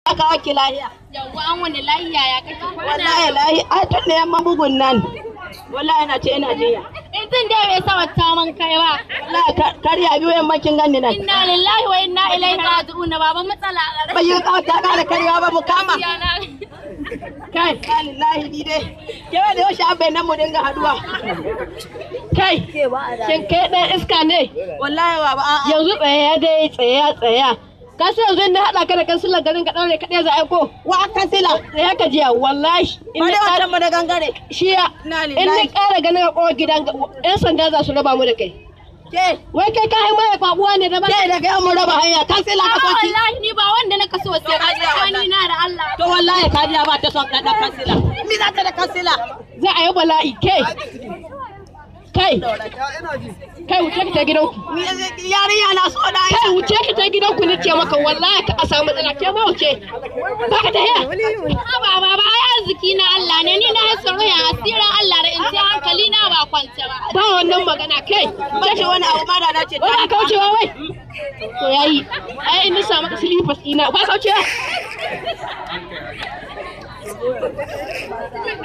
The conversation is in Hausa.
aka waki lahiya Yawwa an wani lahiya ya kake kwana. wallahi lahi a tun da yamma bugun nan wallahi na ce ina jiya In tun da bai sa wata man kai ba. wallahi ka- karya biyu yamma kin ganni nan Inna lillahi wa inna ilaihi raji'un baban matsala a bai yi kawai ta kara karyawa ba mu kama Yana. kai lillahi ni dai kewa da yaushe abin nan mu dinga haduwa kai shin kai ɗan iska ne wallahi ba ba a'a yanzu tsaya dai tsaya tsaya ka san yanzu in na haɗa ka da kansilan garin ka ɗaure kaɗai za a ko wa kansila tsaya ka jiya wallahi in ba na da ƙara wancan ba da gangare shiya Na in na lillahi. ƙara ganin ka kowa gidan yan sanda za su raba mu da kai ke wai kai ka haima ya kwaɓuwa ne da ba ke daga yan mu raba hanya kansila ka A'a soki wallahi ni ba wanda na kaso sai ka Hajiya, wani na da Allah. to wallahi kajiya ba ta son ɗan kansila mi za ta da kansila za a yi bala'i kai kai kai wuce ka ta gidanku Ni- yarinya na so da kai wuce ka ta gidanku ni ce maka wallahi ka a samu matsala ke ma wuce ba ka ta hiya Ba ba ba ai arziki na Allah ne ni na yi tsaro ya asirin Allah da in ce hankali na ba kwance ba. ba wannan magana kai bace wani abu ma da na ce wai ka kaucewa wai to yayi ai in na samu ka silifas ina ba kaucewa